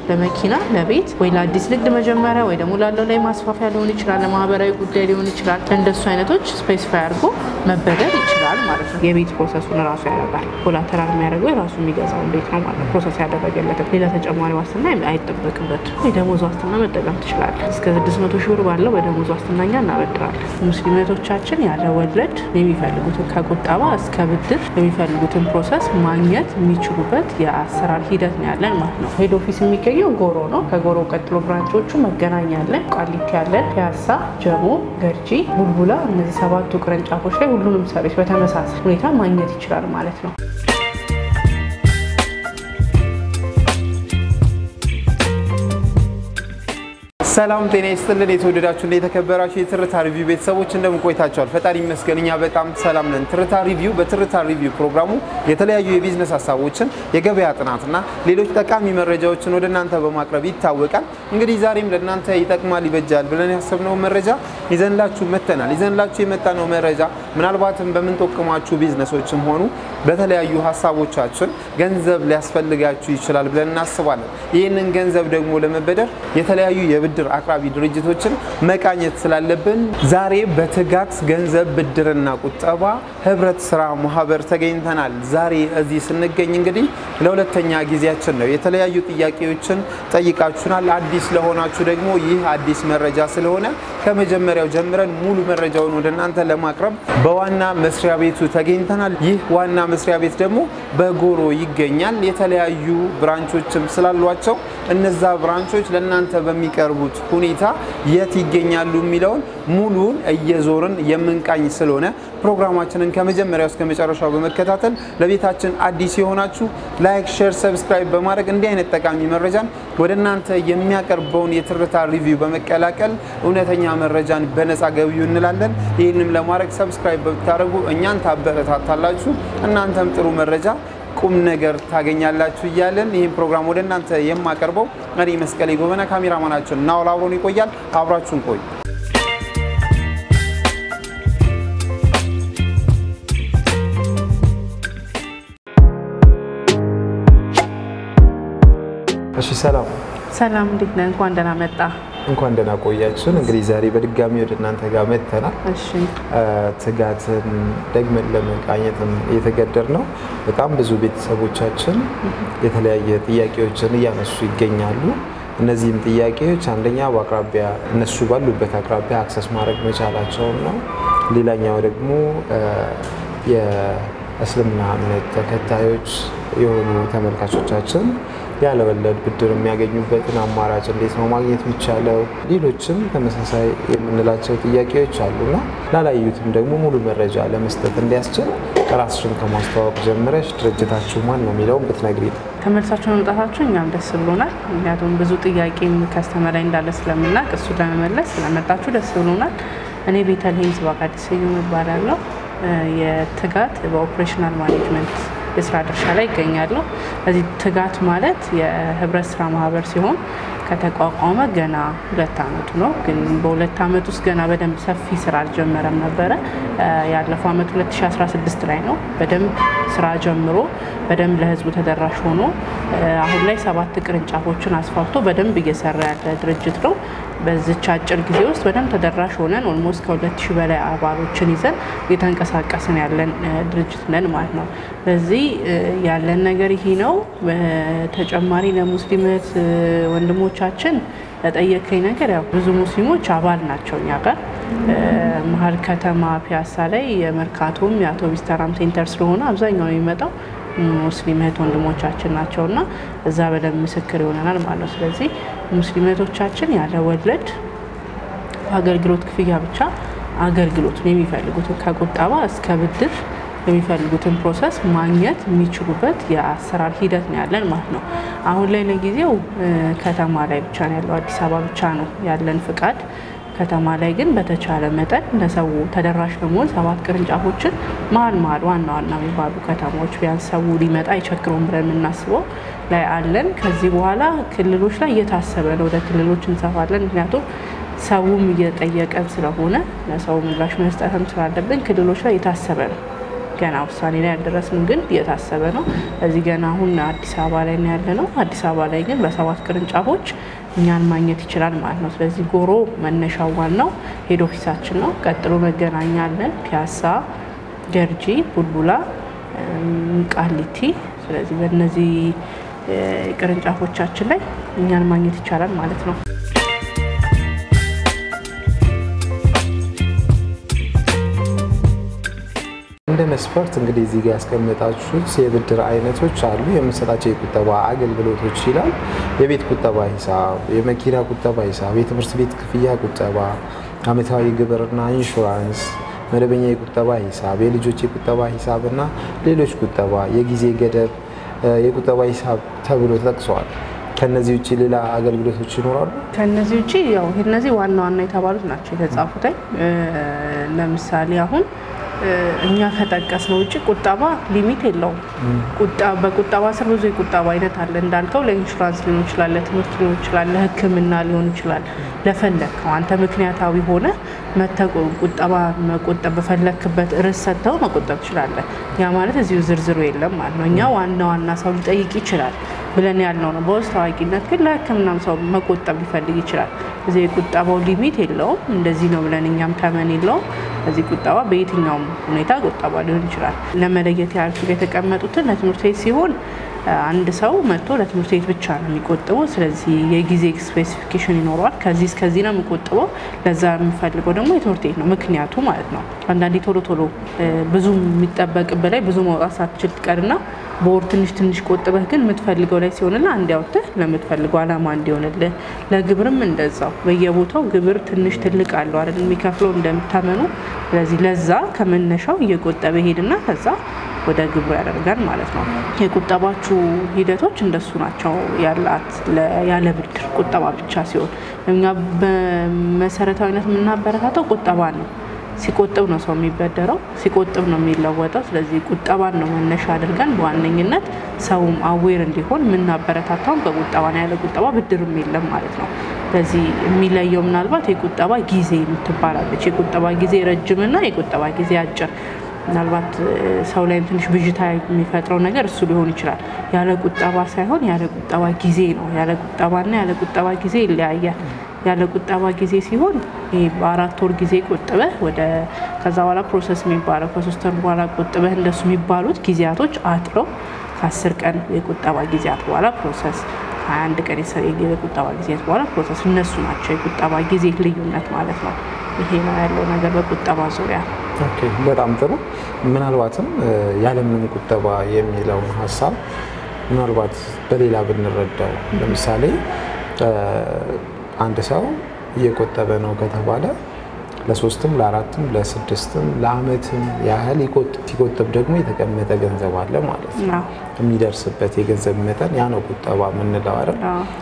ለመኪና፣ ለቤት ወይ ለአዲስ ንግድ መጀመሪያ ወይ ደግሞ ላለው ላይ ማስፋፊያ ሊሆን ይችላል፣ ለማህበራዊ ጉዳይ ሊሆን ይችላል። እንደሱ አይነቶች ስፔሲፋይ አድርጎ መበደር ይችላል ማለት ነው። የቤት ፕሮሰሱን ራሱ ያደርጋል። ኮላተራል የሚያደርገው የራሱ የሚገዛውን ቤት ነው ማለት ነው። ፕሮሰስ ያደረገለትም ሌላ ተጨማሪ ዋስትና አይጠበቅበት። የደሞዝ ዋስትና መጠቀም ትችላለን። እስከ 600 ሺህ ብር ባለው በደሞዝ ዋስትና እኛ እናበድራለን። ሙስሊም እህቶቻችን ያለ ወለድ የሚፈልጉትን ከቁጠባ እስከ ብድር የሚፈልጉትን ፕሮሰስ ማግኘት የሚችሉበት የአሰራር ሂደት ነው ያለን ማለት ነው። ሄድ ኦፊስ የሚገኘው ጎሮ ነው። ከጎሮ ቀጥሎ ብራንቾቹ መገናኛ ያለን፣ ቃሊቲ ያለን፣ ፒያሳ፣ ጀሞ፣ ገርጂ፣ ቡልቡላ እነዚህ ሰባቱ ቅርንጫፎች ላይ ሁሉንም ሰርቪስ በተመሳሳይ ሁኔታ ማግኘት ይችላል ማለት ነው። ሰላም ጤና ይስጥልን። የተወደዳችሁ እና የተከበራችሁ የትርታ ሪቪው ቤተሰቦች እንደምን ቆይታችኋል? ፈጣሪ ይመስገን እኛ በጣም ሰላም ነን። ትርታ ሪቪው በትርታ ሪቪው ፕሮግራሙ የተለያዩ የቢዝነስ ሀሳቦችን፣ የገበያ ጥናትና ሌሎች ጠቃሚ መረጃዎችን ወደ እናንተ በማቅረብ ይታወቃል። እንግዲህ ዛሬም ለእናንተ ይጠቅማል፣ ይበጃል ብለን ያሰብነው መረጃ ይዘንላችሁ መጥተናል። ይዘንላችሁ የመጣነው መረጃ ምናልባትም በምንጠቅማችሁ ቢዝነሶችም ሆኑ በተለያዩ ሀሳቦቻችን ገንዘብ ሊያስፈልጋችሁ ይችላል ብለን እናስባለን። ይህንን ገንዘብ ደግሞ ለመበደር የተለያዩ የብድር አቅራቢ ድርጅቶችን መቃኘት ስላለብን ዛሬ በትጋት ገንዘብ ብድርና ቁጠባ ህብረት ስራ ማህበር ተገኝተናል። ዛሬ እዚህ ስንገኝ እንግዲህ ለሁለተኛ ጊዜያችን ነው። የተለያዩ ጥያቄዎችን ጠይቃችሁናል። አዲስ ለሆናችሁ ደግሞ ይህ አዲስ መረጃ ስለሆነ ከመጀመሪያው ጀምረን ሙሉ መረጃውን ወደ እናንተ ለማቅረብ በዋና መስሪያ ቤቱ ተገኝተናል። ይህ ዋና መስሪያ ቤት ደግሞ በጎሮ ይገኛል። የተለያዩ ብራንቾችም ስላሏቸው እነዛ ብራንቾች ለእናንተ በሚቀርቡት ሁኔታ የት ይገኛሉ የሚለውን ሙሉን እየዞርን የምንቃኝ ስለሆነ ፕሮግራማችንን ከመጀመሪያው እስከ መጨረሻው በመከታተል ለቤታችን አዲስ የሆናችሁ ላይክ፣ ሼር፣ ሰብስክራይብ በማድረግ እንዲህ አይነት ጠቃሚ መረጃን ወደ እናንተ የሚያቀርበውን የትርታ ሪቪው በመቀላቀል እውነተኛ መረጃን በነፃ ገቢው እንላለን። ይህንም ለማድረግ ሰብስክራይብ በምታደርጉ እኛን ታበረታታላችሁ፣ እናንተም ጥሩ መረጃ ቁም ነገር ታገኛላችሁ እያለን ይህን ፕሮግራም ወደ እናንተ የማቀርበው እኔ መስቀሌ ጎበና፣ ካሜራማናችን ናውል አብሮን ይቆያል። አብራችሁን ቆዩ። እሺ፣ ሰላም ሰላም፣ እንዴት ነህ? እንኳን ደህና መጣ። እንኳን ደህና ቆያችሁን። እንግዲህ ዛሬ በድጋሚ ወደ እናንተ ጋር መጥተናል። እሺ ትጋትን ደግመን ለመቃኘትም የተገደር ነው። በጣም ብዙ ቤተሰቦቻችን የተለያየ ጥያቄዎችን እያነሱ ይገኛሉ። እነዚህም ጥያቄዎች አንደኛ በአቅራቢያ እነሱ ባሉበት አቅራቢያ አክሰስ ማድረግ መቻላቸውን ነው። ሌላኛው ደግሞ የእስልምና እምነት ተከታዮች የሆኑ ተመልካቾቻችን ያለወለድ ብድር የሚያገኙበትን አማራጭ እንዴት ነው ማግኘት የሚቻለው? ሌሎችም ተመሳሳይ የምንላቸው ጥያቄዎች አሉና ላላዩትም ደግሞ ሙሉ መረጃ ለመስጠት እንዲያስችል ራስሽን ከማስተዋወቅ ጀምረሽ ድርጅታችሁ ማን ነው የሚለውን ብትነግሪ ነው። ተመልሳችሁ መምጣታችሁ እኛም ደስ ብሎናል። ምክንያቱም ብዙ ጥያቄም ከስተመር ላይ እንዳለ ስለምናውቅ እሱ ለመመለስ ስለመጣችሁ ደስ ብሎናል። እኔ ቤተልሔም ስባቃዲስ ስዩም እባላለሁ። የትጋት በኦፕሬሽናል ማኔጅመንት የስራ ድርሻ ላይ ይገኛሉ። እዚህ ትጋት ማለት የህብረት ስራ ማህበር ሲሆን ከተቋቋመ ገና ሁለት አመቱ ነው። ግን በሁለት አመት ውስጥ ገና በደንብ ሰፊ ስራ አልጀመረም ነበረ። ያለፈው አመት 2016 ላይ ነው በደንብ ስራ ጀምሮ በደንብ ለህዝቡ ተደራሽ ሆኖ አሁን ላይ ሰባት ቅርንጫፎችን አስፋፍቶ በደንብ እየሰራ ያለ ድርጅት ነው። በዚች አጭር ጊዜ ውስጥ በደንብ ተደራሽ ሆነን ኦልሞስት ከሁለት ሺህ በላይ አባሎችን ይዘን እየተንቀሳቀስን ያለን ድርጅት ነን ማለት ነው። በዚህ ያለን ነገር ይሄ ነው። ተጨማሪ ለሙስሊም እህት ወንድሞቻችን ለጠየቀኝ ነገር ያው ብዙ ሙስሊሞች አባል ናቸው እኛ ጋር መሀል ከተማ ፒያሳ ላይ የመርካቶም የአውቶቢስ ተራም ሴንተር ስለሆነ አብዛኛው የሚመጣው ሙስሊም እህት ወንድሞቻችን ናቸው እና እዛ በደንብ ምስክር ይሆነናል ማለት ነው። ስለዚህ ሙስሊም እህቶቻችን ያለ ወለድ አገልግሎት ክፍያ ብቻ አገልግሎቱን የሚፈልጉትን ከቁጠባ እስከ ብድር የሚፈልጉትን ፕሮሰስ ማግኘት የሚችሉበት የአሰራር ሂደት ነው ያለን ማለት ነው። አሁን ላይ ለጊዜው ከተማ ላይ ብቻ ነው ያለው፣ አዲስ አበባ ብቻ ነው ያለን ፍቃድ። ከተማ ላይ ግን በተቻለ መጠን ለሰው ተደራሽ ለመሆን ሰባት ቅርንጫፎችን መሀል መሀል ዋና ዋና የሚባሉ ከተማዎች ቢያንስ ሰው ሊመጣ አይቸግረውም ብለን የምናስበው ላይ አለን። ከዚህ በኋላ ክልሎች ላይ እየታሰበ ነው፣ ወደ ክልሎች እንሰፋለን። ምክንያቱም ሰውም እየጠየቀን ስለሆነ ለሰው ምላሽ መስጠትም ስላለብን ክልሎች ላይ የታሰበ ነው። ገና ውሳኔ ላይ ያልደረስንም፣ ግን እየታሰበ ነው። እዚህ ገና አሁን አዲስ አበባ ላይ ነው ያለ ነው። አዲስ አበባ ላይ ግን በሰባት ቅርንጫፎች እኛን ማግኘት ይችላል ማለት ነው። ስለዚህ ጎሮ መነሻው ዋናው ሄድ ኦፊሳችን ነው። ቀጥሎ መገናኛ አለን፣ ፒያሳ፣ ገርጂ፣ ቡልቡላ፣ ቃሊቲ። ስለዚህ በእነዚህ ቅርንጫፎቻችን ላይ እኛን ማግኘት ይቻላል ማለት ነው። እንደ መስፈርት እንግዲህ እዚህ ጋር ያስቀመጣችሁት የብድር አይነቶች አሉ። የምንሰጣቸው የቁጠባ አገልግሎቶች ይላል። የቤት ቁጠባ ሂሳብ፣ የመኪና ቁጠባ ሂሳብ፣ የትምህርት ቤት ክፍያ ቁጠባ፣ አመታዊ ግብርና ኢንሹራንስ፣ መደበኛ የቁጠባ ሂሳብ፣ የልጆች የቁጠባ ሂሳብ እና ሌሎች ቁጠባ፣ የጊዜ ገደብ የቁጠባ ሂሳብ ተብሎ ተጠቅሰዋል። ከነዚህ ውጭ ሌላ አገልግሎቶች ይኖራሉ? ከነዚህ ውጭ ያው እነዚህ ዋና ዋና የተባሉት ናቸው የተጻፉት። ለምሳሌ አሁን እኛ ከጠቀስነው ውጭ ቁጠባ ሊሚት የለውም። በቁጠባ ስር ብዙ የቁጠባ አይነት አለ እንዳልከው፣ ለኢንሹራንስ ሊሆን ይችላል፣ ለትምህርት ሊሆን ይችላል፣ ለሕክምና ሊሆን ይችላል። ለፈለግከው አንተ ምክንያታዊ ሆነ መተህ ቁጠባ መቆጠብ በፈለክበት ርዕስ ሰጥተው መቆጠብ ትችላለህ። ያ ማለት እዚሁ ዝርዝሩ የለም ማለት ነው። እኛ ዋና ዋና ሰው ሊጠይቅ ይችላል ብለን ያልነው ነው። በውስጥ ታዋቂነት ግን ለሕክምናም ሰው መቆጠብ ሊፈልግ ይችላል። እዚህ የቁጠባው ሊሚት የለውም። እንደዚህ ነው ብለን እኛም ተመን የለውም። እዚህ ቁጠባ በየትኛውም ሁኔታ ቁጠባ ሊሆን ይችላል። ለመለየት ያህል የተቀመጡትን ለትምህርት ቤት ሲሆን አንድ ሰው መጥቶ ለትምህርት ቤት ብቻ ነው የሚቆጥበው። ስለዚህ የጊዜ ስፔሲፊኬሽን ይኖረዋል። ከዚህ እስከዚህ ነው የሚቆጥበው። ለዛ የሚፈልገው ደግሞ የትምህርት ቤት ነው ምክንያቱ ማለት ነው። አንዳንዴ ቶሎ ቶሎ ብዙ የሚጠበቅብህ ላይ ብዙ ማውጣት ሳትችል ትቀርና በወር ትንሽ ትንሽ ቆጥበህ ግን የምትፈልገው ላይ ሲሆንልህ አንድ ያውጥህ ለምትፈልገው ዓላማ እንዲሆንልህ። ለግብርም እንደዛው በየቦታው ግብር ትንሽ ትልቅ አለው አይደል የሚከፍለው እንደምታመኑ። ስለዚህ ለዛ ከመነሻው እየቆጠበ ሄድና ከዛ ወደ ግብሩ ያደርጋል ማለት ነው። የቁጠባችሁ ሂደቶች እንደሱ ናቸው ያላት ያለ ብድር ቁጠባ ብቻ ሲሆን እኛ በመሰረታዊነት የምናበረታተው ቁጠባ ነው። ሲቆጥብ ነው ሰው የሚበደረው፣ ሲቆጥብ ነው የሚለወጠው። ስለዚህ ቁጠባን ነው መነሻ አድርገን በዋነኝነት ሰውም አዌር እንዲሆን የምናበረታታውን በቁጠባ ነው። ያለ ቁጠባ ብድርም የለም ማለት ነው። ስለዚህ የሚለየው ምናልባት የቁጠባ ጊዜ የምትባላለች የቁጠባ ጊዜ ረጅምና የቁጠባ ጊዜ አጭር ምናልባት ሰው ላይም ትንሽ ብዥታ የሚፈጥረው ነገር እሱ ሊሆን ይችላል። ያለ ቁጠባ ሳይሆን ያለ ቁጠባ ጊዜ ነው። ያለ ቁጠባና ያለ ቁጠባ ጊዜ ይለያያል። ያለ ቁጠባ ጊዜ ሲሆን ይሄ በአራት ወር ጊዜ ቆጥበህ ወደ ከዛ በኋላ ፕሮሰስ የሚባለው ከሶስት ወር በኋላ ቆጥበህ እንደሱ የሚባሉት ጊዜያቶች አጥረው ከአስር ቀን የቁጠባ ጊዜያት በኋላ ፕሮሰስ ሀያ አንድ ቀን የቁጠባ ጊዜያት በኋላ ፕሮሰስ እነሱ ናቸው የቁጠባ ጊዜ ልዩነት ማለት ነው። ይሄ ነው ያለው ነገር በቁጠባ ዙሪያ። ኦኬ፣ በጣም ጥሩ። ምናልባትም ያለምንም ቁጠባ የሚለውን ሀሳብ ምናልባት በሌላ ብንረዳው ለምሳሌ አንድ ሰው እየቆጠበ ነው ከተባለ ለሶስትም ለአራትም ለስድስትም ለአመትም ያህል ሲቆጥብ ደግሞ የተቀመጠ ገንዘብ አለ ማለት ነው። የሚደርስበት የገንዘብ መጠን ያ ነው ቁጠባ የምንለው አይደል?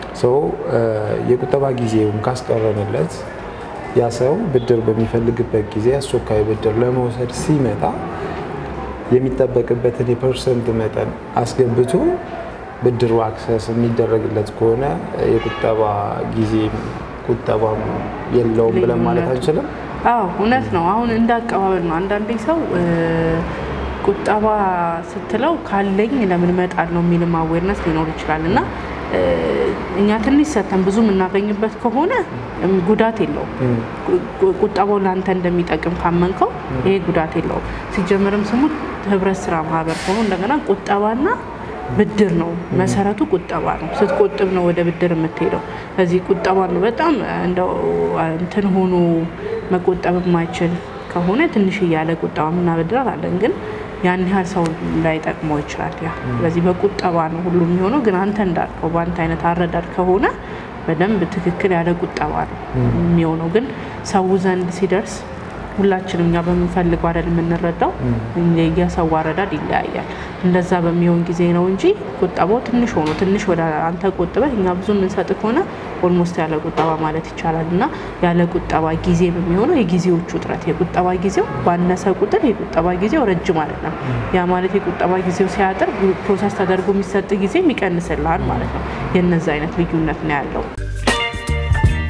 የቁጠባ ጊዜውን ካስቀረንለት ያ ሰው ብድር በሚፈልግበት ጊዜ አስቸኳይ ብድር ለመውሰድ ሲመጣ የሚጠበቅበትን የፐርሰንት መጠን አስገብቶ ብድሩ አክሰስ የሚደረግለት ከሆነ የቁጠባ ጊዜ ቁጠባም የለውም ብለን ማለት አንችልም። አዎ እውነት ነው። አሁን እንደ አቀባበል ነው። አንዳንዴ ሰው ቁጠባ ስትለው ካለኝ ለምን እመጣለሁ የሚልም አዌርነስ ሊኖር ይችላል እና እኛ ትንሽ ሰተን ብዙ የምናገኝበት ከሆነ ጉዳት የለውም። ቁጠባው ለአንተ እንደሚጠቅም ካመንከው ይሄ ጉዳት የለውም። ሲጀምርም ስሙ ህብረት ስራ ማህበር ሆኖ እንደገና ቁጠባና ብድር ነው መሰረቱ። ቁጠባ ነው። ስትቆጥብ ነው ወደ ብድር የምትሄደው። እዚህ ቁጠባ ነው በጣም እንደው እንትን ሆኖ መቆጠብ የማይችል ከሆነ ትንሽ እያለ ቁጠባ ምናበድራት አለን ግን ያን ያህል ሰው ላይጠቅመው ይችላል። ያ ስለዚህ በቁጠባ ነው ሁሉ የሚሆነው። ግን አንተ እንዳልከው በአንተ አይነት አረዳድ ከሆነ በደንብ ትክክል ያለ ቁጠባ ነው የሚሆነው። ግን ሰው ዘንድ ሲደርስ ሁላችንም እኛ በምንፈልገው አይደል የምንረዳው። የሰው አረዳድ ይለያያል። እንደዛ በሚሆን ጊዜ ነው እንጂ ቁጠባው ትንሽ ሆኖ ትንሽ ወደ አንተ ቆጥበህ እኛ ብዙ የምንሰጥ ከሆነ ኦልሞስት ያለ ቁጠባ ማለት ይቻላል። እና ያለ ቁጠባ ጊዜ በሚሆነው የጊዜዎቹ ውጥረት የቁጠባ ጊዜው ባነሰ ቁጥር የቁጠባ ጊዜው ረጅም ማለት ነው። ያ ማለት የቁጠባ ጊዜው ሲያጥር ፕሮሰስ ተደርጎ የሚሰጥ ጊዜ ይቀንስልሃል ማለት ነው። የነዚ አይነት ልዩነት ነው ያለው።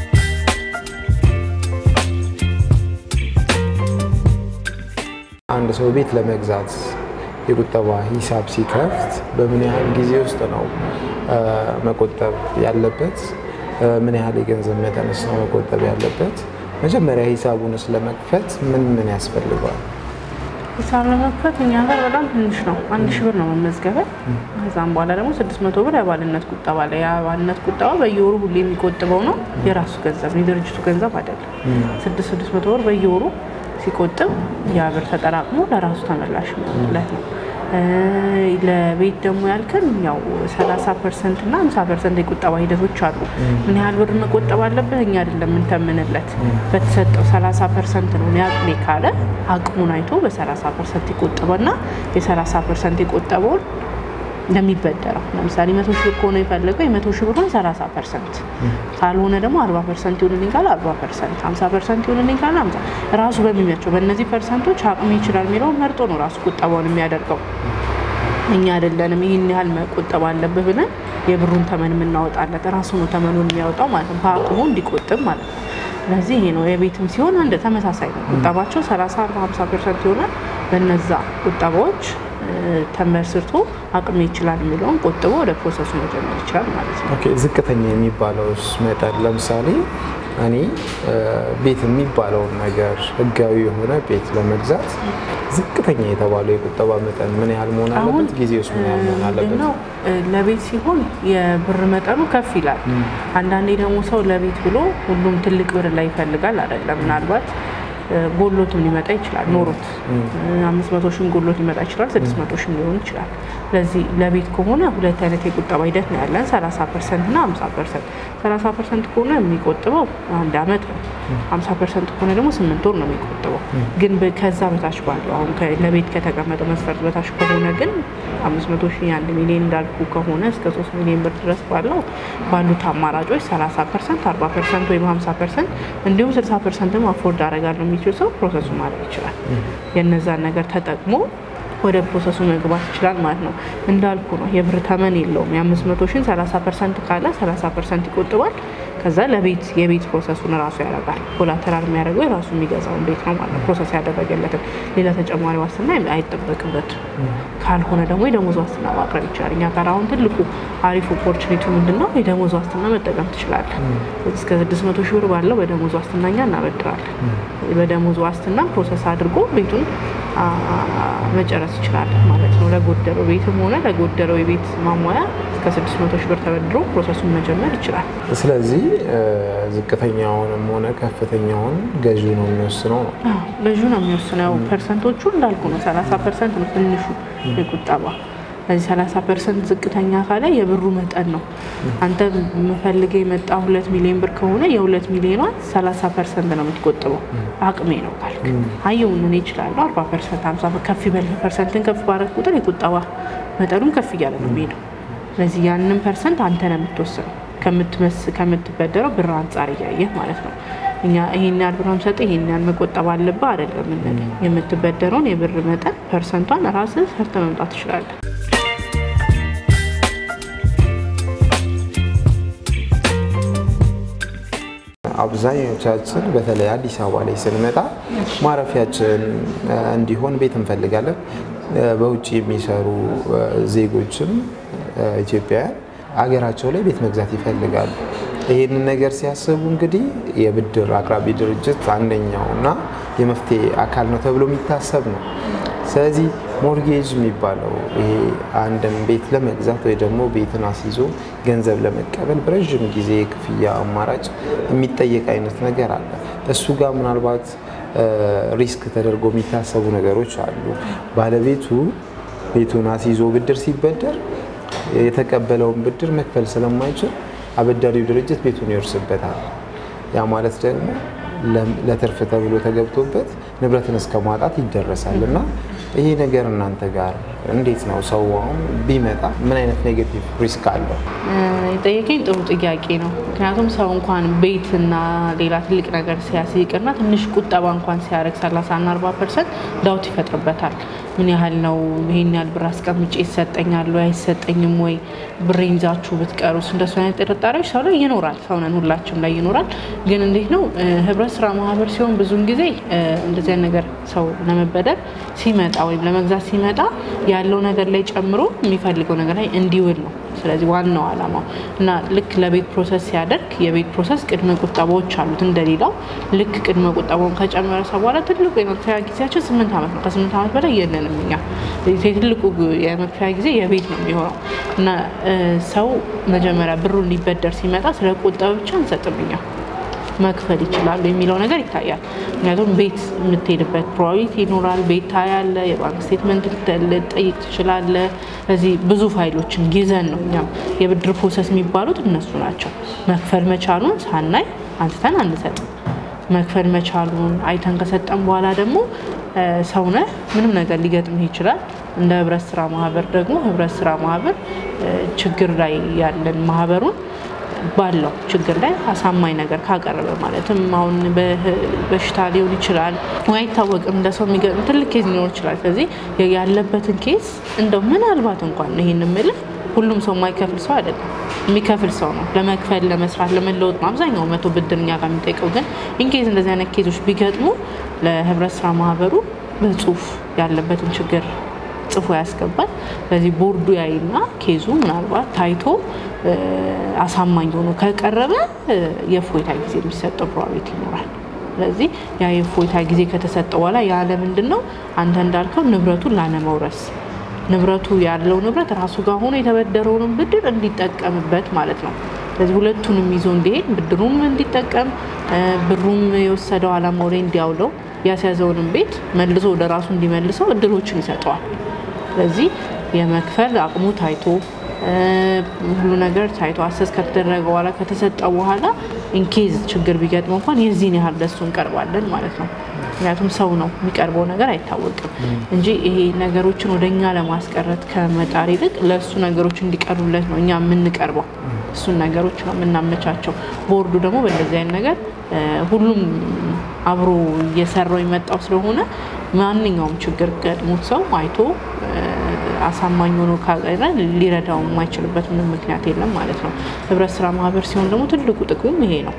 አንድ ሰው ቤት ለመግዛት የቁጠባ ሂሳብ ሲከፍት በምን ያህል ጊዜ ውስጥ ነው መቆጠብ ያለበት? ምን ያህል የገንዘብ መጠንስ ነው መቆጠብ ያለበት? መጀመሪያ ሂሳቡንስ ለመክፈት ምን ምን ያስፈልገዋል? ሂሳብ ለመክፈት እኛ ጋር በጣም ትንሽ ነው። አንድ ሺህ ብር ነው መመዝገቢያ። ከዛም በኋላ ደግሞ ስድስት መቶ ብር የአባልነት ቁጠባ ላይ የአባልነት ቁጠባ በየወሩ ሁሌ የሚቆጥበው ነው። የራሱ ገንዘብ ነው፣ የድርጅቱ ገንዘብ አይደለም። ስድስት ስድስት መቶ ብር በየወሩ ሲቆጥብ ያ ብር ተጠራቅሞ ለራሱ ተመላሽ የሚሆንለት ነው። ለቤት ደግሞ ያልከን ያው 30 ፐርሰንት እና 50 ፐርሰንት የቁጠባ ሂደቶች አሉ። ምን ያህል ብር መቆጠብ አለበት እኛ አይደለም የምንተምንለት፣ በተሰጠው 30 ፐርሰንት ነው አቅሜ ካለ አቅሙን አይቶ በ30 ፐርሰንት ይቆጠበና የ30 ፐርሰንት የቆጠበውን እንደሚበደረው ለምሳሌ መቶ ሺህ ብር ከሆነ የፈለገው የመቶ ሺህ ብሩን 30 ፐርሰንት ካልሆነ ደግሞ 40 ፐርሰንት ይሆንልኝ ካለ 40 ፐርሰንት 50 ፐርሰንት ይሆንልኝ ካለ 50 ራሱ በሚመቸው በእነዚህ ፐርሰንቶች አቅሜ ይችላል የሚለውን መርጦ ነው ራሱ ቁጠባውን የሚያደርገው። እኛ አይደለንም ይህን ያህል መቆጠብ አለብህ ብለን የብሩን ተመን የምናወጣለት ራሱ ነው ተመኑን የሚያወጣው ማለት ነው፣ በአቅሙ እንዲቆጥብ ማለት ነው። ስለዚህ ይሄ ነው የቤትም ሲሆን አንድ ተመሳሳይ ነው። ቁጠባቸው 30፣ 40፣ 50 ፐርሰንት ይሆናል። በነዛ ቁጠባዎች ተመስርቶ አቅሜ ይችላል የሚለውን ቆጥቦ ወደ ፕሮሰሱ መጀመር ይችላል ማለት ነው። ኦኬ ዝቅተኛ የሚባለውስ መጠን ለምሳሌ እኔ ቤት የሚባለውን ነገር ህጋዊ የሆነ ቤት ለመግዛት ዝቅተኛ የተባለው የቁጠባ መጠን ምን ያህል መሆን አለበት? ጊዜ ውስጥ ምን ያህል መሆን አለበት? ነው ለቤት ሲሆን የብር መጠኑ ከፍ ይላል። አንዳንዴ ደግሞ ሰው ለቤት ብሎ ሁሉም ትልቅ ብር ላይ ይፈልጋል አይደለም። ምናልባት ጎሎትም ሊመጣ ይችላል ኖሮት አምስት መቶ ሺህም ጎሎት ሊመጣ ይችላል። ስድስት መቶ ሺህም ሊሆን ይችላል። ስለዚህ ለቤት ከሆነ ሁለት አይነት የቁጠባ ሂደት ነው ያለን፣ ሰላሳ ፐርሰንት እና ሀምሳ ፐርሰንት። ሰላሳ ፐርሰንት ከሆነ የሚቆጥበው አንድ አመት ነው። ሀምሳ ፐርሰንት ከሆነ ደግሞ ስምንት ወር ነው የሚቆጥበው። ግን ከዛ በታች ባለው አሁን ለቤት ከተቀመጠው መስፈርት በታች ከሆነ ግን አምስት መቶ ሺህ አንድ ሚሊዮን እንዳልኩ ከሆነ እስከ ሶስት ሚሊዮን ብር ድረስ ባለው ባሉት አማራጮች ሰላሳ ፐርሰንት አርባ ፐርሰንት ወይም ሀምሳ ፐርሰንት እንዲሁም ስልሳ ፐርሰንትም አፎርድ አደርጋለሁ የሚችል ሰው ፕሮሰሱ ማድረግ ይችላል። የነዛን ነገር ተጠቅሞ ወደ ፕሮሰሱ መግባት ይችላል ማለት ነው። እንዳልኩ ነው የብር ተመን የለውም። የአምስት መቶ ሺን ሰላሳ ፐርሰንት ካለ ሰላሳ ፐርሰንት ይቆጥባል። ከዛ ለቤት የቤት ፕሮሰሱን ራሱ ያደርጋል። ኮላተራል የሚያደርገው የራሱ የሚገዛውን ቤት ነው ማለት ነው። ፕሮሰስ ያደረገለትን ሌላ ተጨማሪ ዋስትና አይጠበቅበትም። ካልሆነ ደግሞ የደሞዝ ዋስትና ማቅረብ ይችላል። እኛ ጋር አሁን ትልቁ አሪፍ ኦፖርቹኒቲ ምንድን ነው? የደሞዝ ዋስትና መጠቀም ትችላለን። እስከ ስድስት መቶ ሺህ ብር ባለው በደሞዝ ዋስትና እኛ እናበድራለን። በደሞዝ ዋስትና ፕሮሰስ አድርጎ ቤቱን መጨረስ ይችላል ማለት ነው። ለጎደለው ቤትም ሆነ ለጎደለው የቤት ማሟያ እስከ ስድስት መቶ ሺህ ብር ተበድሮ ፕሮሰሱን መጀመር ይችላል። ስለዚህ ዝቅተኛውንም ሆነ ከፍተኛውን ገዢው ነው የሚወስነው ነው። ገዢው ነው የሚወስነው። ያው ፐርሰንቶቹ እንዳልኩ ነው። ሰላሳ ፐርሰንት ነው ትንሹ የቁጠባ ከዚህ ሰላሳ ፐርሰንት ዝቅተኛ ካለ የብሩ መጠን ነው። አንተ የምፈልገ የመጣ ሁለት ሚሊዮን ብር ከሆነ የሁለት ሚሊዮኗን ሰላሳ ፐርሰንት ነው የምትቆጥበው። አቅሜ ነው ካልክ አየውን እኔ እችላለሁ አርባ ፐርሰንት ሀምሳ ከፍ ይበል ፐርሰንትን ከፍ ባረግ ቁጥር የቁጠባ መጠኑም ከፍ እያለ ነው የሚሄደው። ስለዚህ ያንን ፐርሰንት አንተ ነው የምትወስነው ከምትበደረው ብር አንጻር እያየህ ማለት ነው። እኛ ይሄን ያህል ብር ሰጠ ይሄን ያህል መቆጠብ አለብህ አይደለም የምንለው። የምትበደረውን የብር መጠን ፐርሰንቷን ራስህ ሰርተ መምጣት ትችላለህ። አብዛኞቻችን በተለይ አዲስ አበባ ላይ ስንመጣ ማረፊያችን እንዲሆን ቤት እንፈልጋለን። በውጭ የሚሰሩ ዜጎችም ኢትዮጵያውያን አገራቸው ላይ ቤት መግዛት ይፈልጋሉ። ይህንን ነገር ሲያስቡ እንግዲህ የብድር አቅራቢ ድርጅት አንደኛው እና የመፍትሄ አካል ነው ተብሎ የሚታሰብ ነው። ስለዚህ ሞርጌጅ የሚባለው ይሄ አንድን ቤት ለመግዛት ወይ ደግሞ ቤትን አስይዞ ገንዘብ ለመቀበል በረዥም ጊዜ የክፍያ አማራጭ የሚጠየቅ አይነት ነገር አለ። እሱ ጋር ምናልባት ሪስክ ተደርጎ የሚታሰቡ ነገሮች አሉ። ባለቤቱ ቤቱን አስይዞ ብድር ሲበደር የተቀበለውን ብድር መክፈል ስለማይችል አበዳሪው ድርጅት ቤቱን ይወርስበታል። ያ ማለት ደግሞ ለትርፍ ተብሎ ተገብቶበት ንብረትን እስከ ማጣት ይደረሳል እና ይሄ ነገር እናንተ ጋር እንዴት ነው ሰው አሁን ቢመጣ ምን አይነት ኔጌቲቭ ሪስክ አለው? የጠየቀኝ ጥሩ ጥያቄ ነው። ምክንያቱም ሰው እንኳን ቤትና ሌላ ትልቅ ነገር ሲያስይቅና ትንሽ ቁጠባ እንኳን ሲያደርግ 30 እና 40 ፐርሰንት ዳውት ይፈጥርበታል። ምን ያህል ነው ይሄን ያህል ብር አስቀምጬ ይሰጠኛል ወይ አይሰጠኝም ወይ ብሬን ይዛችሁ ብትቀሩስ? እንደሱ አይነት ጥርጣሬዎች ሰው ላይ ይኖራል። ሰውነን ሁላችንም ላይ ይኖራል። ግን እንዴት ነው ህብረት ስራ ማህበር ሲሆን ብዙውን ጊዜ እንደዚህ አይነት ነገር ሰው ለመበደር ሲመጣ ወይም ለመግዛት ሲመጣ ያለው ነገር ላይ ጨምሮ የሚፈልገው ነገር ላይ እንዲውል ነው። ስለዚህ ዋናው ዓላማው እና ልክ ለቤት ፕሮሰስ ሲያደርግ የቤት ፕሮሰስ ቅድመ ቁጠባዎች አሉት እንደሌላው። ልክ ቅድመ ቁጠባውን ከጨመረ ሰው በኋላ ትልቁ የመክፈያ ጊዜያችን ስምንት ዓመት ነው። ከስምንት ዓመት በላይ የለንም እኛ። ትልቁ የመክፈያ ጊዜ የቤት ነው የሚሆነው እና ሰው መጀመሪያ ብሩን ሊበደር ሲመጣ ስለ ቁጠባ ብቻ አንሰጥም እኛ መክፈል ይችላሉ የሚለው ነገር ይታያል። ምክንያቱም ቤት የምትሄድበት ፕሮባቢሊቲ ይኖራል። ቤት ታያለ፣ የባንክ ስቴትመንት ልጠይቅ ትችላለ። እዚህ ብዙ ፋይሎችን ይዘን ነው እኛም የብድር ፕሮሰስ የሚባሉት እነሱ ናቸው። መክፈል መቻሉን ሳናይ አንስተን አንሰጥም። መክፈል መቻሉን አይተን ከሰጠን በኋላ ደግሞ ሰውነ ምንም ነገር ሊገጥምህ ይችላል። እንደ ህብረት ስራ ማህበር ደግሞ ህብረት ስራ ማህበር ችግር ላይ ያለን ማህበሩን ባለው ችግር ላይ አሳማኝ ነገር ካቀረበ ማለትም አሁን በሽታ ሊሆን ይችላል ወይ አይታወቅም። እንደ ሰው የሚገጥም ትልቅ ኬዝ ሊኖር ይችላል። ስለዚህ ያለበትን ኬዝ እንደው ምናልባት እንኳን ይህን የምልህ ሁሉም ሰው የማይከፍል ሰው አይደለም፣ የሚከፍል ሰው ነው። ለመክፈል፣ ለመስራት፣ ለመለወጥ ነው አብዛኛው መቶ ብድር እኛ ጋር የሚጠይቀው። ግን ኢንኬዝ እንደዚህ አይነት ኬዞች ቢገጥሙ ለህብረት ስራ ማህበሩ በጽሁፍ ያለበትን ችግር ጽፎ ያስገባል። በዚህ ቦርዱ ያይና ኬዙ ምናልባት ታይቶ አሳማኝ ሆኖ ከቀረበ የእፎይታ ጊዜ የሚሰጠው ፕሮባቢሊቲ ይኖራል። ስለዚህ ያ የእፎይታ ጊዜ ከተሰጠ በኋላ ያለ ምንድን ነው አንተ እንዳልከው ንብረቱን ላለመውረስ ንብረቱ ያለው ንብረት ራሱ ጋር ሆኖ የተበደረውንም ብድር እንዲጠቀምበት ማለት ነው። ስለዚህ ሁለቱንም ይዞ እንዲሄድ ብድሩም እንዲጠቀም ብሩም የወሰደው አላማው ላይ እንዲያውለው ያስያዘውንም ቤት መልሶ ወደ ራሱ እንዲመልሰው እድሎችን ይሰጠዋል። ስለዚህ የመክፈል አቅሙ ታይቶ ሁሉ ነገር ታይቶ አሰስ ከተደረገ በኋላ ከተሰጠ በኋላ ኢንኬዝ ችግር ቢገጥመው እንኳን የዚህን ያህል ለሱ እንቀርባለን ማለት ነው። ምክንያቱም ሰው ነው የሚቀርበው ነገር አይታወቅም እንጂ ይሄ ነገሮችን ወደ እኛ ለማስቀረት ከመጣር ይልቅ ለእሱ ነገሮች እንዲቀርቡለት ነው እኛ የምንቀርበው። እሱን ነገሮች ነው የምናመቻቸው። ቦርዱ ደግሞ በእንደዚህ አይነት ነገር ሁሉም አብሮ እየሰራው የመጣው ስለሆነ ማንኛውም ችግር ገጥሞት ሰው አይቶ አሳማኝ ሆኖ ካቀረ ሊረዳው የማይችልበት ምንም ምክንያት የለም ማለት ነው። ህብረት ስራ ማህበር ሲሆን ደግሞ ትልቁ ጥቅሙ ይሄ ነው።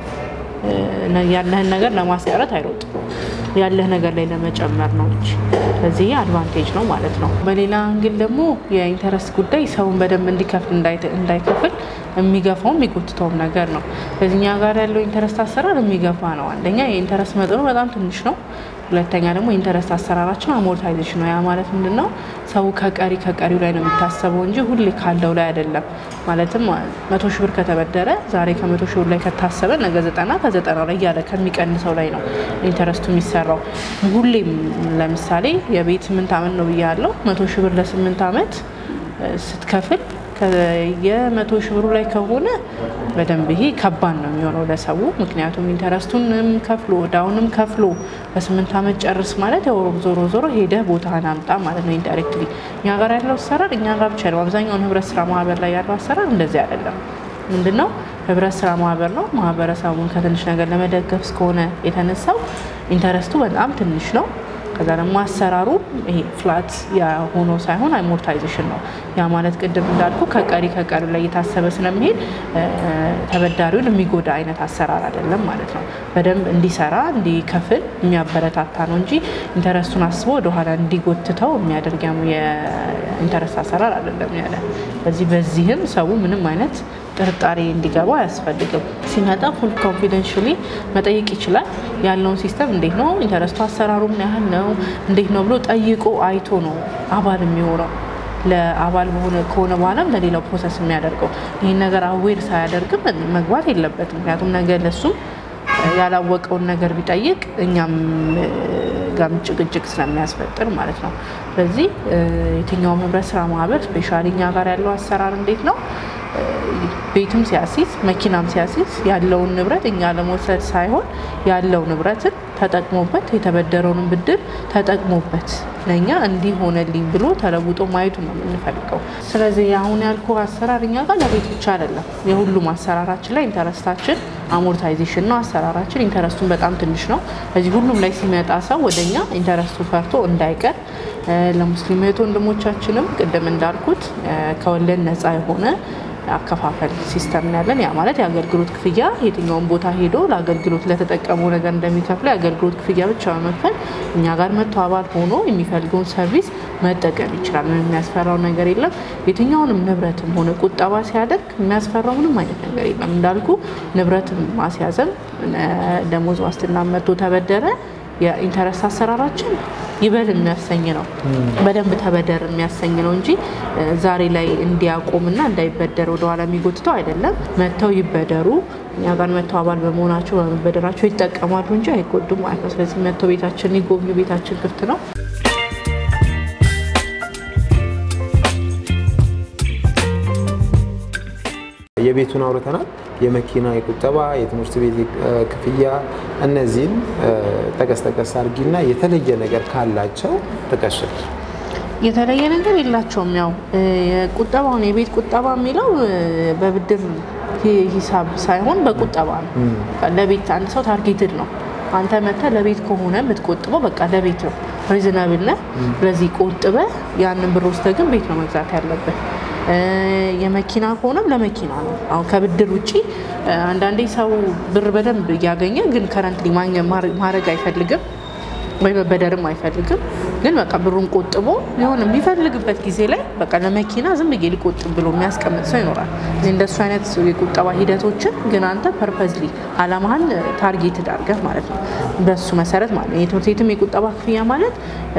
ያለህን ነገር ለማስቀረት አይሮጥም። ያለህ ነገር ላይ ለመጨመር ነው እንጂ ስለዚህ አድቫንቴጅ ነው ማለት ነው። በሌላ እንግል ደግሞ የኢንተረስት ጉዳይ ሰውን በደንብ እንዲከፍል እንዳይከፍል የሚገፋውም የሚጎትተውም ነገር ነው። በዚህኛ ጋር ያለው ኢንተረስት አሰራር የሚገፋ ነው። አንደኛ የኢንተረስት መጠኑ በጣም ትንሽ ነው። ሁለተኛ ደግሞ ኢንተረስት አሰራራችን አሞርታይዜሽን ነው። ያ ማለት ምንድን ነው? ሰው ከቀሪ ከቀሪው ላይ ነው የሚታሰበው እንጂ ሁሌ ካለው ላይ አይደለም። ማለትም መቶ ሺህ ብር ከተበደረ ዛሬ ከመቶ ሺህ ብር ላይ ከታሰበ ነገ ዘጠና ከዘጠና ላይ እያለ ከሚቀንሰው ላይ ነው ኢንተረስቱ የሚሰራው። ሁሌም ለምሳሌ የቤት ስምንት ዓመት ነው ብያለው። መቶ ሺህ ብር ለስምንት ዓመት ስትከፍል የመቶ ሺህ ብሩ ላይ ከሆነ በደንብ ይሄ ከባድ ነው የሚሆነው ለሰው። ምክንያቱም ኢንተረስቱንም ከፍሎ እዳውንም ከፍሎ በስምንት ዓመት ጨርስ ማለት ያው ዞሮ ዞሮ ሄደህ ቦታህን አምጣ ማለት ነው ኢንዳይሬክትሊ። እኛ ጋር ያለው አሰራር እኛ ጋር ብቻ ነው። አብዛኛውን ህብረት ስራ ማህበር ላይ ያለው አሰራር እንደዚህ አይደለም። ምንድን ነው ህብረት ስራ ማህበር ነው። ማህበረሰቡን ከትንሽ ነገር ለመደገፍ እስከሆነ የተነሳው ኢንተረስቱ በጣም ትንሽ ነው። ከዛ ደግሞ አሰራሩ ይሄ ፍላት ሆኖ ሳይሆን አሞርታይዜሽን ነው። ያ ማለት ቅድም እንዳልኩ ከቀሪ ከቀሪ ላይ እየታሰበ ስለሚሄድ ተበዳሪውን የሚጎዳ አይነት አሰራር አይደለም ማለት ነው። በደንብ እንዲሰራ እንዲከፍል የሚያበረታታ ነው እንጂ ኢንተረስቱን አስቦ ወደኋላ እንዲጎትተው የሚያደርግ የኢንተረስት አሰራር አይደለም ያለ። በዚህ በዚህም ሰው ምንም አይነት ጥርጣሬ እንዲገባው አያስፈልግም። ሲመጣ ፉል ኮንፊደንሽሊ መጠየቅ ይችላል። ያለውን ሲስተም እንዴት ነው፣ ኢንተረስቱ አሰራሩ ምን ያህል ነው፣ እንዴት ነው ብሎ ጠይቆ አይቶ ነው አባል የሚሆነው። ለአባል በሆነ ከሆነ በኋላም ለሌላው ፕሮሰስ የሚያደርገው ይህን ነገር አዌር ሳያደርግም መግባት የለበትም። ምክንያቱም ነገ ለሱም ያላወቀውን ነገር ቢጠይቅ እኛም ጋም ጭቅጭቅ ስለሚያስፈጥር ማለት ነው። ስለዚህ የትኛውም ህብረት ስራ ማህበር ስፔሻሊ እኛ ጋር ያለው አሰራር እንዴት ነው ቤትም ሲያሲዝ መኪናም ሲያሲዝ ያለውን ንብረት እኛ ለመውሰድ ሳይሆን ያለው ንብረትን ተጠቅሞበት የተበደረውንም ብድር ተጠቅሞበት ለእኛ እንዲህ ሆነልኝ ብሎ ተለውጦ ማየቱ ነው የምንፈልገው። ስለዚህ አሁን ያልኩ አሰራር እኛ ጋር ለቤት ብቻ አይደለም። የሁሉም አሰራራችን ላይ ኢንተረስታችን አሞርታይዜሽን ነው አሰራራችን። ኢንተረስቱን በጣም ትንሽ ነው። እዚህ ሁሉም ላይ ሲመጣ ሰው ወደኛ ኢንተረስቱ ፈርቶ እንዳይቀር ለሙስሊም እህት ወንድሞቻችንም ቅድም እንዳልኩት ከወለድ ነፃ የሆነ አከፋፈል ሲስተም ነው ያለን። ያ ማለት የአገልግሎት ክፍያ የትኛውን ቦታ ሄዶ ለአገልግሎት ለተጠቀመው ነገር እንደሚከፍለው የአገልግሎት ክፍያ ብቻ በመክፈል እኛ ጋር መጥቶ አባል ሆኖ የሚፈልገውን ሰርቪስ መጠቀም ይችላል። ምንም የሚያስፈራው ነገር የለም። የትኛውንም ንብረትም ሆነ ቁጠባ ሲያደርግ የሚያስፈራው ምንም አይነት ነገር የለም። እንዳልኩ ንብረትም ማስያዘም ደሞዝ ዋስትና መጥቶ ተበደረ የኢንተረስት አሰራራችን ይበል የሚያሰኝ ነው። በደንብ ተበደር የሚያሰኝ ነው እንጂ ዛሬ ላይ እንዲያቆምና እንዳይበደር ወደኋላ የሚጎትተው አይደለም። መጥተው ይበደሩ። እኛ ጋር መጥተው አባል በመሆናቸው በመበደራቸው ይጠቀማሉ እንጂ አይጎዱም ማለት ነው። ስለዚህ መጥተው ቤታችን ይጎብኙ። ቤታችን ክፍት ነው። የቤቱን አውርተናል። የመኪና የቁጠባ የትምህርት ቤት ክፍያ እነዚህን ጠቀስ ጠቀስ አድርጊና የተለየ ነገር ካላቸው ጥቀሽል። የተለየ ነገር የላቸውም። ያው ቁጠባውን የቤት ቁጠባ የሚለው በብድር ሂሳብ ሳይሆን በቁጠባ ነው። ለቤት አንድ ሰው ታርጌትድ ነው። አንተ መተህ ለቤት ከሆነ የምትቆጥበው በቃ ለቤት ነው፣ ሪዝናብል ነህ። ስለዚህ ቆጥበ ያንን ብር ወስደህ ግን ቤት ነው መግዛት ያለብህ። የመኪና ከሆነም ለመኪና ነው። አሁን ከብድር ውጭ አንዳንዴ ሰው ብር በደንብ እያገኘ ግን ከረንትሊ ማድረግ አይፈልግም ወይ መበደርም አይፈልግም። ግን በቃ ብሩን ቆጥቦ የሆነ የሚፈልግበት ጊዜ ላይ በቃ ለመኪና ዝም ብዬ ሊቆጥብ ብሎ የሚያስቀምጥ ሰው ይኖራል። እዚህ እንደሱ አይነት የቁጠባ ሂደቶችን ግን አንተ ፐርፐዝሊ አላማህን ታርጌት አድርገህ ማለት ነው በሱ መሰረት ማለት ነው። የትምህርት ቤትም የቁጠባ ክፍያ ማለት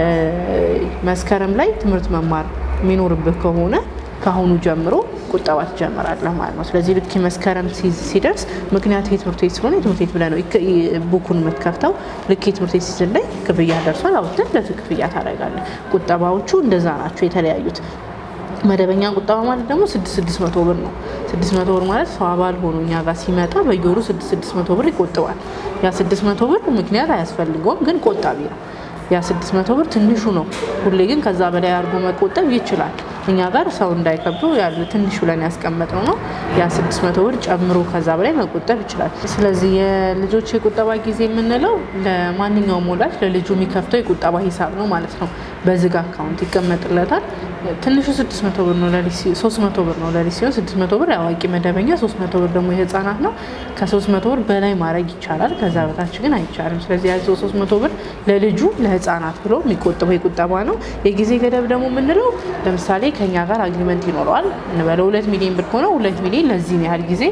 መስከረም ላይ ትምህርት መማር የሚኖርብህ ከሆነ ከአሁኑ ጀምሮ ቁጠባ ትጀምራለህ ማለት ነው። ስለዚህ ልክ መስከረም ሲደርስ ምክንያቱ የትምህርት ቤት ስለሆነ የትምህርት ቤት ብለህ ነው ቡኩን የምትከፍተው። ልክ የትምህርት ቤት ሲዝን ላይ ክፍያ ደርሷል አውጥተህ ለዚህ ክፍያ ታደርጋለህ። ቁጠባዎቹ እንደዛ ናቸው የተለያዩት። መደበኛ ቁጠባ ማለት ደግሞ ስድስት ስድስት መቶ ብር ነው። ስድስት መቶ ብር ማለት ሰው አባል ሆኖ እኛ ጋር ሲመጣ በየወሩ ስድስት ስድስት መቶ ብር ይቆጥባል። ያ ስድስት መቶ ብር ምክንያት አያስፈልገውም፣ ግን ቆጣቢ ነው። ያ ስድስት መቶ ብር ትንሹ ነው። ሁሌ ግን ከዛ በላይ አድርጎ መቆጠብ ይችላል። እኛ ጋር ሰው እንዳይከብዱ ያለ ትንሽ ብለን ያስቀመጥነው ነው። ያ ስድስት መቶ ብር ጨምሮ ከዛ በላይ መቆጠብ ይችላል። ስለዚህ የልጆች የቁጠባ ጊዜ የምንለው ለማንኛውም ወላጅ ለልጁ የሚከፍተው የቁጠባ ሂሳብ ነው ማለት ነው። በዝግ አካውንት ይቀመጥለታል። ትንሹ ስድስት መቶ ብር ነው ለሊት ሶስት መቶ ብር ነው ለሊት ሲሆን ስድስት መቶ ብር የአዋቂ መደበኛ፣ ሶስት መቶ ብር ደግሞ የህፃናት ነው። ከሶስት መቶ ብር በላይ ማድረግ ይቻላል። ከዛ በታች ግን አይቻልም። ስለዚህ ያዘው ሶስት መቶ ብር ለልጁ ለህፃናት ብሎ የሚቆጥበው የቁጠባ ነው። የጊዜ ገደብ ደግሞ የምንለው ለምሳሌ ከኛ ጋር አግሪመንት ይኖረዋል እንበለው ሁለት ሚሊዮን ብር ከሆነ ሁለት ሚሊዮን ለዚህን ያህል ጊዜ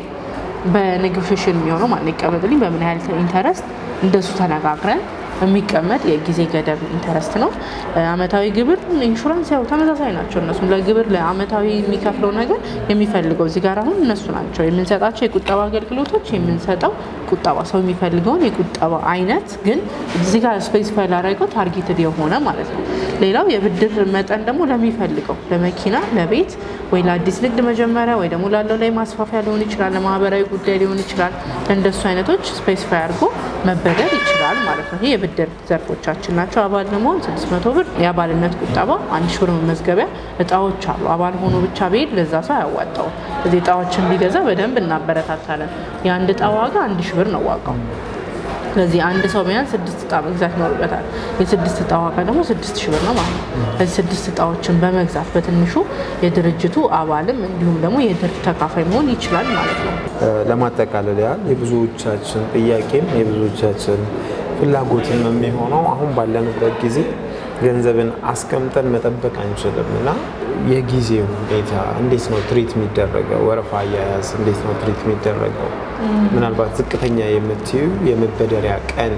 በኔጎሽሽን የሚሆነው ማለት ይቀመጥልኝ በምን ያህል ኢንተረስት እንደሱ ተነጋግረን የሚቀመጥ የጊዜ ገደብ ኢንተረስት ነው። አመታዊ ግብር፣ ኢንሹራንስ ያው ተመሳሳይ ናቸው። እነሱም ለግብር ለአመታዊ የሚከፍለው ነገር የሚፈልገው እዚህ ጋር አሁን እነሱ ናቸው የምንሰጣቸው የቁጠባ አገልግሎቶች የምንሰጠው ቁጠባ ሰው የሚፈልገውን የቁጠባ አይነት ግን እዚህ ጋር ስፔሲፋይ ላደረገው ታርጌትድ የሆነ ማለት ነው። ሌላው የብድር መጠን ደግሞ ለሚፈልገው ለመኪና፣ ለቤት ወይ ለአዲስ ንግድ መጀመሪያ ወይ ደግሞ ላለው ላይ ማስፋፊያ ሊሆን ይችላል፣ ለማህበራዊ ጉዳይ ሊሆን ይችላል። ለእንደሱ አይነቶች ስፔሲፋይ አድርጎ መበደር ይችላል ማለት ነው። ይህ የብድር ዘርፎቻችን ናቸው። አባል ለመሆን 600 ብር የአባልነት ቁጠባ፣ አንድ ሺህ ብር መመዝገቢያ፣ እጣዎች አሉ። አባል ሆኖ ብቻ ብሄድ ለዛ ሰው አያዋጣውም። እዚህ እጣዎችን ቢገዛ በደንብ እናበረታታለን። የአንድ እጣ ዋጋ አንድ ሺህ ብር ነው ዋጋው። ስለዚህ አንድ ሰው ቢያንስ ስድስት እጣ መግዛት ይኖርበታል። የስድስት እጣ ዋጋ ደግሞ ስድስት ሺህ ብር ነው ማለት ነው። ስለዚህ ስድስት እጣዎችን በመግዛት በትንሹ የድርጅቱ አባልም እንዲሁም ደግሞ የድር ተካፋይ መሆን ይችላል ማለት ነው። ለማጠቃለል ያህል የብዙዎቻችን ጥያቄም የብዙዎቻችን ፍላጎትም የሚሆነው አሁን ባለንበት ጊዜ ገንዘብን አስቀምጠን መጠበቅ አንችልም እና የጊዜው ሁኔታ እንዴት ነው ትሪት የሚደረገው? ወረፋ አያያዝ እንዴት ነው ትሪት የሚደረገው? ምናልባት ዝቅተኛ የምትዩ የመበደሪያ ቀን፣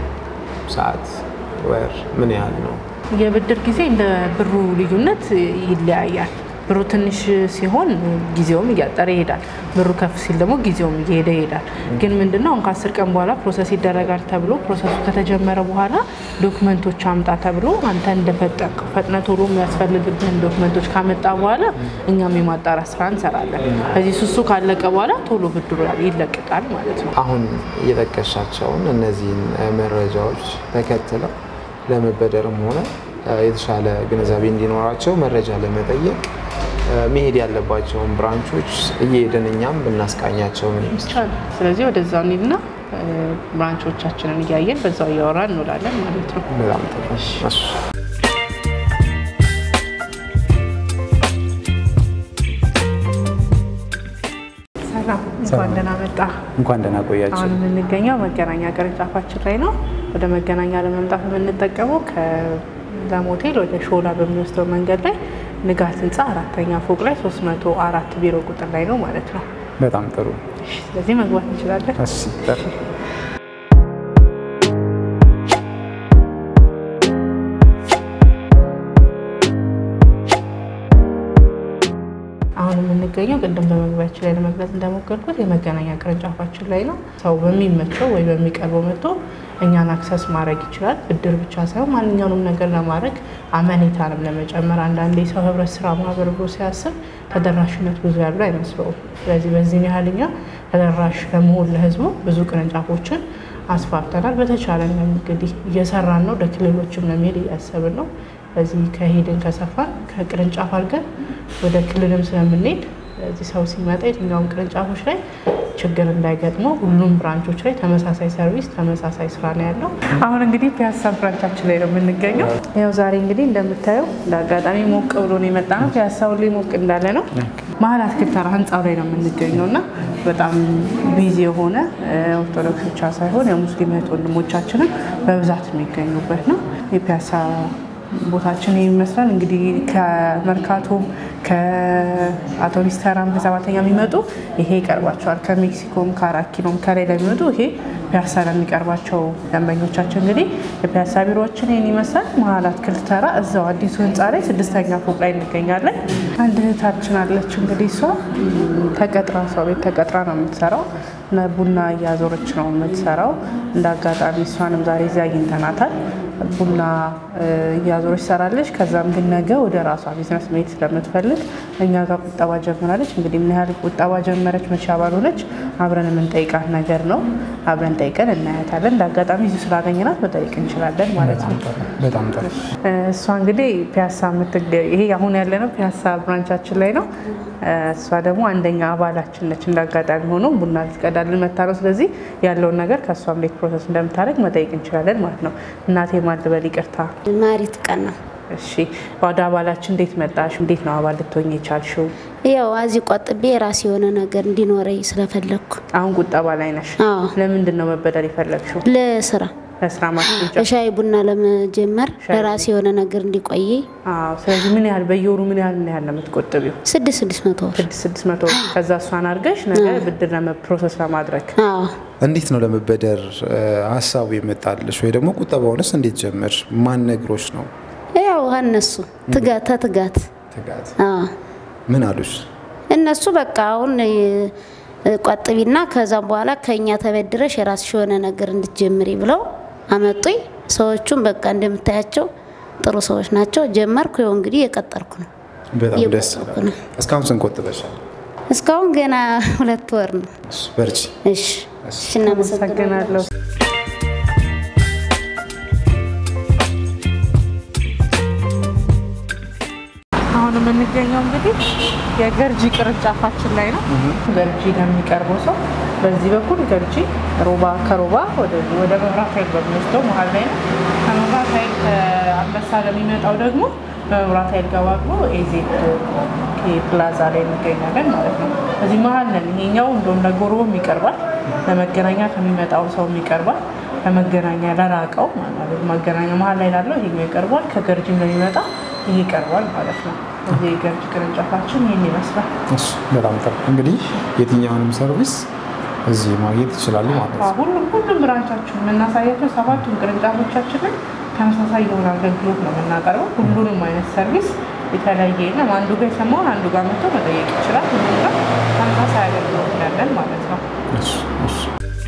ሰዓት፣ ወር ምን ያህል ነው? የብድር ጊዜ እንደ ብሩ ልዩነት ይለያያል። ብሩ ትንሽ ሲሆን ጊዜውም እያጠረ ይሄዳል። ብሩ ከፍ ሲል ደግሞ ጊዜውም እየሄደ ይሄዳል። ግን ምንድነው አሁን ከአስር ቀን በኋላ ፕሮሰስ ይደረጋል ተብሎ ፕሮሰሱ ከተጀመረ በኋላ ዶክመንቶች አምጣ ተብሎ አንተ እንደፈጠንከው ፈጥነ ቶሎ የሚያስፈልግብህን ዶክመንቶች ካመጣ በኋላ እኛም የማጣራት ስራ እንሰራለን። ከዚህ ሱሱ ካለቀ በኋላ ቶሎ ብድሩ ይለቀቃል ማለት ነው። አሁን እየጠቀሻቸውን እነዚህን መረጃዎች ተከትለው ለመበደርም ሆነ የተሻለ ግንዛቤ እንዲኖራቸው መረጃ ለመጠየቅ መሄድ ያለባቸውን ብራንቾች እየሄድን እኛም ብናስቃኛቸው ምን ይመስላል? ስለዚህ ወደዛው እንሂድና ብራንቾቻችንን እያየን በዛው እያወራን እንውላለን ማለት ነው። በጣም ጥሩ። እሺ። ሰላም፣ እንኳን ደህና መጣ። እንኳን ደህና ቆያችሁ። አሁን የምንገኘው መገናኛ ቅርንጫፋችን ላይ ነው። ወደ መገናኛ ለመምጣት የምንጠቀመው ከለም ሆቴል ወደ ሾላ በሚወስደው መንገድ ላይ ንጋት ህንፃ አራተኛ ፎቅ ላይ 304 ቢሮ ቁጥር ላይ ነው ማለት ነው። በጣም ጥሩ። እሺ፣ ስለዚህ መግባት እንችላለን። እሺ ጥሩ። አሁን የምንገኘው ቅድም በመግቢያችን ላይ ለመግለጽ እንደሞከርኩት የመገናኛ ቅርንጫፋችን ላይ ነው። ሰው በሚመቸው ወይ በሚቀርበው መጥቶ እኛን አክሰስ ማድረግ ይችላል። ብድር ብቻ ሳይሆን ማንኛውንም ነገር ለማድረግ አመኔታንም ለመጨመር አንዳንዴ ሰው ህብረት ስራ ማህበር ብሎ ሲያስብ ተደራሽነት ብዙ ያሉ አይመስለውም። ስለዚህ በዚህም ያህል እኛ ተደራሽ ለመሆን ለህዝቡ ብዙ ቅርንጫፎችን አስፋፍተናል። በተቻለን እንግዲህ እየሰራን ነው። ወደ ክልሎችም ለመሄድ እያሰብን ነው። በዚህ ከሄድን ከሰፋን ከቅርንጫፍ አድርገን ወደ ክልልም ስለምንሄድ እዚህ ሰው ሲመጣ የትኛውም ቅርንጫፎች ላይ ችግር እንዳይገጥመው ሁሉም ብራንቾች ላይ ተመሳሳይ ሰርቪስ፣ ተመሳሳይ ስራ ነው ያለው። አሁን እንግዲህ ፒያሳ ብራንቻችን ላይ ነው የምንገኘው። ያው ዛሬ እንግዲህ እንደምታየው እንደ አጋጣሚ ሞቅ ብሎ ነው የመጣ ነው። ፒያሳ ሁሌ ሞቅ እንዳለ ነው። መሀል አትክልት ተራ ህንፃው ላይ ነው የምንገኘው እና በጣም ቢዚ የሆነ ኦርቶዶክስ ብቻ ሳይሆን የሙስሊም እህት ወንድሞቻችንም በብዛት የሚገኙበት ነው የፒያሳ ቦታችን ይመስላል። እንግዲህ ከመርካቶ ከአውቶቡስ ተራም ከሰባተኛ የሚመጡ ይሄ ይቀርባቸዋል። ከሜክሲኮም ከአራት ኪሎም ከላይ ለሚመጡ ይሄ ፒያሳ ለሚቀርባቸው ደንበኞቻችን እንግዲህ የፒያሳ ቢሮዎችን ይህን ይመስላል። መሀል አትክልት ተራ እዛው አዲሱ ህንፃ ላይ ስድስተኛ ፎቅ ላይ እንገኛለን። አንድ እህታችን አለች እንግዲህ እሷ ተቀጥራ ሰው ቤት ተቀጥራ ነው የምትሰራው ቡና እያዞረች ነው የምትሰራው። እንደ አጋጣሚ እሷንም ዛሬ እዚያ አግኝተናታል። ቡና እያዞረች ትሰራለች። ከዛም ግን ነገ ወደ ራሷ ቢዝነስ መሄድ ስለምትፈልግ እኛ ጋር ቁጠባ ጀምራለች። እንግዲህ ምን ያህል ቁጠባ ጀመረች መቼ አባልሆነች አብረን የምንጠይቃት ነገር ነው። አብረን ጠይቀን እናያታለን። እንደ አጋጣሚ እዚሁ ስላገኘናት መጠየቅ እንችላለን ማለት ነው። በጣም ጥሩ። እሷ እንግዲህ ፒያሳ የምትገኝ ይሄ አሁን ያለነው ፒያሳ ብራንቻችን ላይ ነው። እሷ ደግሞ አንደኛ አባላችን ነች። እንደ አጋጣሚ ሆኖ ቡና ልትቀዳልን መታ ነው። ስለዚህ ያለውን ነገር ከእሷም እንዴት ፕሮሰስ እንደምታደርግ መጠየቅ እንችላለን ማለት ነው። እናቴ ማልበል ይቅርታ። ማሪት ቀን ነው። እሺ ወደ አባላችን እንዴት መጣሽ? እንዴት ነው አባል ልትሆኝ የቻልሽው? ያው አዚ ቆጥቤ የራሴ የሆነ ነገር እንዲኖረኝ ስለፈለግኩ አሁን ቁጠባ ላይ ነሽ። አዎ ለምንድን ነው መበደር የፈለግሽው? ለስራ ለስራ ማስረጃ። ሻይ ቡና ለመጀመር ለራሴ የሆነ ነገር እንዲቆይ አዎ። ስለዚህ ምን ያህል በየወሩ ምን ያህል ምን ያህል ነው የምትቆጥቢው? ስድስት ስድስት መቶ ብር ስድስት ስድስት መቶ ከዛ እሷን አድርገሽ ነገ ብድር ፕሮሰስ ለማድረግ አዎ እንዴት ነው ለመበደር ሀሳቡ የመጣልሽ? ወይ ደግሞ ቁጠባውንስ እንዴት ጀመርሽ? ማን ነግሮች ነው? ያው እነሱ ትጋት ተትጋት ትጋት አዎ ምን አሉሽ? እነሱ በቃ አሁን እ፣ ቆጥቢና ከዛም በኋላ ከኛ ተበድረሽ የራስሽ የሆነ ነገር እንድትጀምሪ ብለው አመጡኝ። ሰዎቹም በቃ እንደምታያቸው ጥሩ ሰዎች ናቸው። ጀመርኩ። ይኸው እንግዲህ የቀጠርኩ ነው። በጣም ደስ እየቆጠብኩ ይላል። ነው። እስካሁን ስንት ቆጥበሻል? እስካሁን ገና ሁለት ወር ነው። በርቺ። እሺ እሺ፣ እናመሰግናለን። አመሰግናለሁ። አሁን የምንገኘው እንግዲህ የገርጂ ቅርንጫፋችን ላይ ነው። ገርጂ ለሚቀርበው ሰው በዚህ በኩል ገርጂ ሮባ ከሮባ ወደ ወደ መብራት ኃይል በሚወስደው መሀል ላይ ነው። ከመብራት ኃይል ከአንበሳ ለሚመጣው ደግሞ በመብራት ኃይል ገባ ብሎ ኤዜድ ፕላዛ ላይ እንገኛለን ማለት ነው። እዚህ መሀል ነን። ይሄኛው እንደውም ለጎሮም ይቀርባል፣ ለመገናኛ ከሚመጣው ሰውም ይቀርባል። ከመገናኛ ለራቀው ማለት መገናኛ መሀል ላይ ላለው ይሄኛው ይቀርባል። ከገርጂም ለሚመጣ ይሄ ይቀርባል ማለት ነው። እዚህ የገርጂ ቅርንጫፋችን ይህን ይመስላል። እሺ፣ በጣም ጥሩ። እንግዲህ የትኛውንም ሰርቪስ እዚህ ማግኘት ይችላሉ ማለት ነው። ሁሉም ሁሉም ብራንቻችን የምናሳያቸው ሰባቱም ቅርንጫፎቻችን ላይ ተመሳሳይ የሆነ አገልግሎት ነው የምናቀርበው። ሁሉንም አይነት ሰርቪስ የተለያየ የለም። አንዱ ጋር የሰማውን አንዱ ጋር መጥቶ መጠየቅ ይችላል። ሁሉም ጋር ተመሳሳይ አገልግሎት እንዳለን ማለት ነው። እሺ፣ እሺ።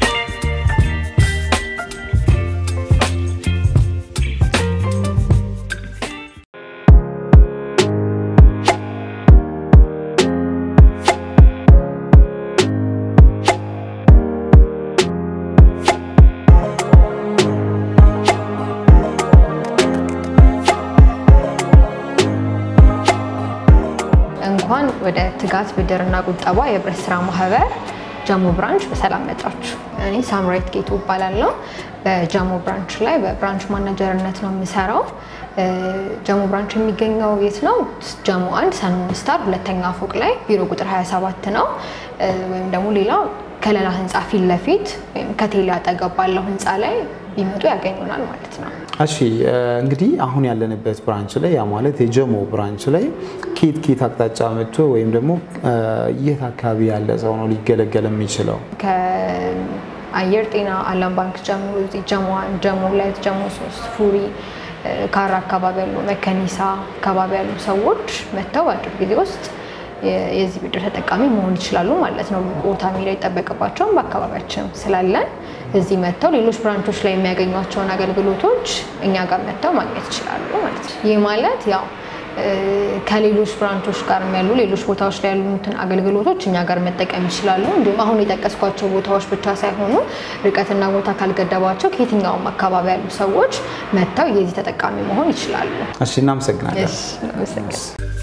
እንኳን ወደ ትጋት ብድርና ቁጠባ የህብረት ስራ ማህበር ጀሞ ብራንች በሰላም መጣችሁ። እኔ ሳምራዊት ጌቱ እባላለሁ። በጀሞ ብራንች ላይ በብራንች ማናጀርነት ነው የምሰራው። እ፣ ጀሞ ብራንች የሚገኘው የት ነው? ጀሞ አንድ ሰንሞን ስታር ሁለተኛ ፎቅ ላይ ቢሮ ቁጥር 27 ነው። እ፣ ወይም ደግሞ ሌላው ከሌላ ህንፃ ፊት ለፊት ወይም ከቴሌ አጠገብ ባለው ህንፃ ላይ ቢመጡ ያገኙናል ማለት ነው። እሺ እ፣ እንግዲህ አሁን ያለንበት ብራንች ላይ ያ ማለት የጀሞ ብራንች ላይ ኬት ኬት አቅጣጫ መጥቶ ወይም ደግሞ እ፣ የት አካባቢ ያለ ሰው ነው ሊገለገል የሚችለው? ከአየር ጤና አለም ባንክ ጀምሮ እዚህ ጀሞ አንድ፣ ጀሞ ሁለት፣ ጀሞ ሶስት ፉሪ እ፣ ካራ አካባቢ ያሉ መከኒሳ አካባቢ ያሉ ሰዎች መጥተው በአጭር ጊዜ ውስጥ የ- የዚህ ብድር ተጠቃሚ መሆን ይችላሉ ማለት ነው። ሩቅ ቦታ መሄድ አይጠበቅባቸውም። በአካባቢያችን ስላለን እዚህ መጥተው ሌሎች ብራንቾች ላይ የሚያገኟቸውን አገልግሎቶች እኛ ጋር መጥተው ማግኘት ይችላሉ ማለት ነው። ይህ ማለት ያው እ፣ ከሌሎች ብራንቾች ጋር ያሉ ሌሎች ቦታዎች ላይ ያሉትን አገልግሎቶች እኛ ጋር መጠቀም ይችላሉ። እንዲሁም አሁን የጠቀስኳቸው ቦታዎች ብቻ ሳይሆኑ ርቀትና ቦታ ካልገደባቸው ከየትኛውም አካባቢ ያሉ ሰዎች መጥተው የዚህ ተጠቃሚ መሆን ይችላሉ። እሺ እናመሰግናለን። እሺ፣ አመሰግናለሁ።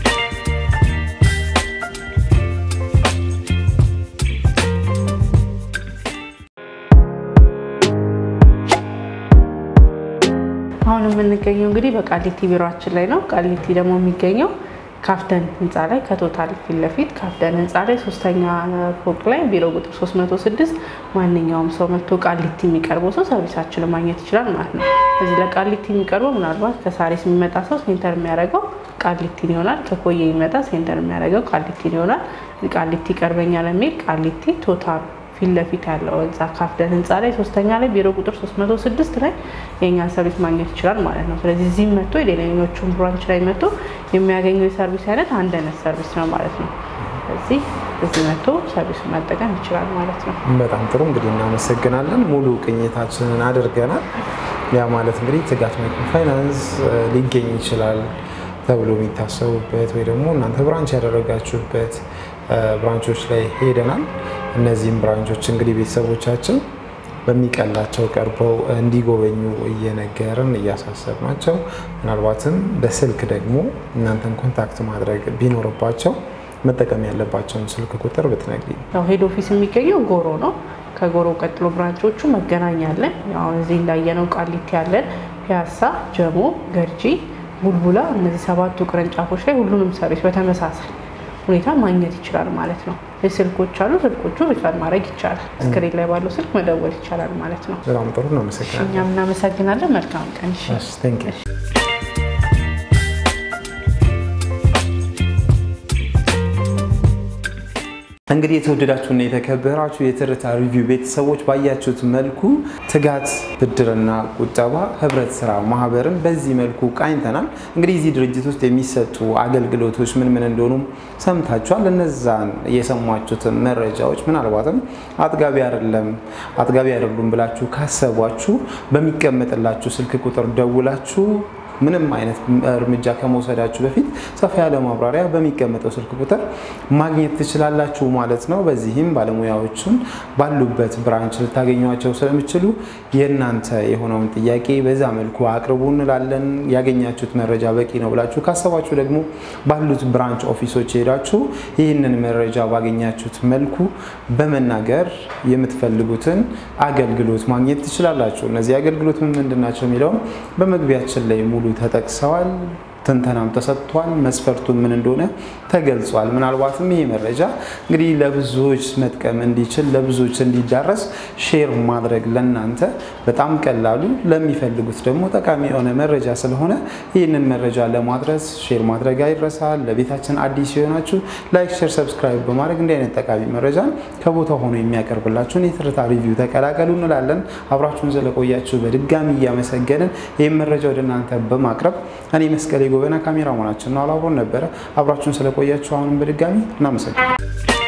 አሁን የምንገኘው እንግዲህ በቃሊቲ ቢሮችን ላይ ነው። ቃሊቲ ደግሞ የሚገኘው ካፍተን ህንፃ ላይ ከቶታል ፊት ለፊት ካፍተን ህንፃ ላይ ሶስተኛ ፎቅ ላይ ቢሮ ቁጥር 306 ማንኛውም ሰው መጥቶ ቃሊቲ የሚቀርበው ሰው ሰርቪሳችንን ማግኘት ይችላል ማለት ነው። እዚህ ለቃሊቲ የሚቀርበው ምናልባት ከሳሪስ የሚመጣ ሰው ሴንተር የሚያደርገው ቃሊቲን ይሆናል። ከኮየ የሚመጣ ሴንተር የሚያደርገው ቃሊቲን ይሆናል። ቃሊቲ ይቀርበኛል የሚል ቃሊቲ ቶታል ፊት ለፊት ያለው ህንፃ ካፍደን ህንፃ ላይ ሶስተኛ ላይ ቢሮ ቁጥር 306 ላይ የእኛን ሰርቪስ ማግኘት ይችላል ማለት ነው። ስለዚህ እዚህም መጥቶ የሌሎቹን ብራንች ላይ መጥቶ የሚያገኘው የሰርቪስ አይነት አንድ አይነት ሰርቪስ ነው ማለት ነው። ስለዚህ እዚህ መጥቶ ሰርቪሱን መጠቀም ይችላል ማለት ነው። በጣም ጥሩ እንግዲህ እናመሰግናለን። ሙሉ ቅኝታችንን አድርገናል። ያ ማለት እንግዲህ ትጋት ማይክሮ ፋይናንስ እ፣ ሊገኝ ይችላል ተብሎ የሚታሰቡበት ወይ ደግሞ እናንተ ብራንች ያደረጋችሁበት እ፣ ብራንቾች ላይ ሄደናል። እነዚህም ብራንቾች እንግዲህ ቤተሰቦቻችን በሚቀላቸው ቀርበው እንዲጎበኙ እየነገርን እያሳሰብናቸው ምናልባትም በስልክ ደግሞ እናንተን ኮንታክት ማድረግ ቢኖርባቸው መጠቀም ያለባቸውን ስልክ ቁጥር ብትነግሪኝ። ያው ሄድ ኦፊስ የሚገኘው ጎሮ ነው። ከጎሮ ቀጥሎ ብራንቾቹ መገናኛ አለን። ያው እዚህ እንዳየነው ቃሊቲ ያለን፣ ፒያሳ፣ ጀሞ፣ ገርጂ፣ ቡልቡላ እነዚህ ሰባቱ ቅርንጫፎች ላይ ሁሉንም ሰርቪስ በተመሳሳይ ሁኔታ ማግኘት ይችላል ማለት ነው። ስልኮች አሉ። ስልኮቹ ሪፈር ማድረግ ይቻላል። ስክሪን ላይ ባለው ስልክ መደወል ይቻላል ማለት ነው። በጣም ጥሩ እናመሰግናለን። እኛም እናመሰግናለን። መልካም ቀን። እሺ። እሺ፣ thank you። እንግዲህ የተወደዳችሁና የተከበራችሁ የትርታ ሪቪው ቤተሰቦች ባያችሁት መልኩ ትጋት ብድርና ቁጠባ ህብረት ስራ ማህበርን በዚህ መልኩ ቃኝተናል። እንግዲህ እዚህ ድርጅት ውስጥ የሚሰጡ አገልግሎቶች ምን ምን እንደሆኑም ሰምታችኋል። እነዛን የሰሟችሁትን መረጃዎች ምናልባትም አጥጋቢ አይደለም አጥጋቢ አይደሉም ብላችሁ ካሰቧችሁ በሚቀመጥላችሁ ስልክ ቁጥር ደውላችሁ ምንም አይነት እርምጃ ከመውሰዳችሁ በፊት ሰፋ ያለ ማብራሪያ በሚቀመጠው ስልክ ቁጥር ማግኘት ትችላላችሁ ማለት ነው። በዚህም ባለሙያዎቹን ባሉበት ብራንች ልታገኟቸው ስለሚችሉ የእናንተ የሆነውን ጥያቄ በዛ መልኩ አቅርቡ እንላለን። ያገኛችሁት መረጃ በቂ ነው ብላችሁ ካሰባችሁ ደግሞ ባሉት ብራንች ኦፊሶች ሄዳችሁ ይህንን መረጃ ባገኛችሁት መልኩ በመናገር የምትፈልጉትን አገልግሎት ማግኘት ትችላላችሁ። እነዚህ አገልግሎት ምን ምንድን ናቸው የሚለውን በመግቢያችን ላይ ሙሉ ተጠቅሰዋል። ትንተናም ተሰጥቷል። መስፈርቱ ምን እንደሆነ ተገልጿል። ምናልባትም ይሄ መረጃ እንግዲህ ለብዙዎች መጥቀም እንዲችል ለብዙዎች እንዲዳረስ ሼር ማድረግ ለናንተ በጣም ቀላሉ ለሚፈልጉት ደግሞ ጠቃሚ የሆነ መረጃ ስለሆነ ይህንን መረጃ ለማድረስ ሼር ማድረግ አይረሳል። ለቤታችን አዲስ የሆናችሁ ላይክ፣ ሼር፣ ሰብስክራይብ በማድረግ እንዲህ አይነት ጠቃሚ መረጃን ከቦታ ሆኖ የሚያቀርብላችሁን የትርታ ሪቪው ተቀላቀሉ እንላለን። አብራችሁን ስለቆያችሁ በድጋሚ እያመሰገንን ይህም መረጃ ወደ እናንተ በማቅረብ እኔ መስቀሌ ጎበና ካሜራማናችን ነው አላብሮን ነበረ። አብራችሁን ስለቆያችሁ አሁንም በድጋሚ እናመሰግናለን።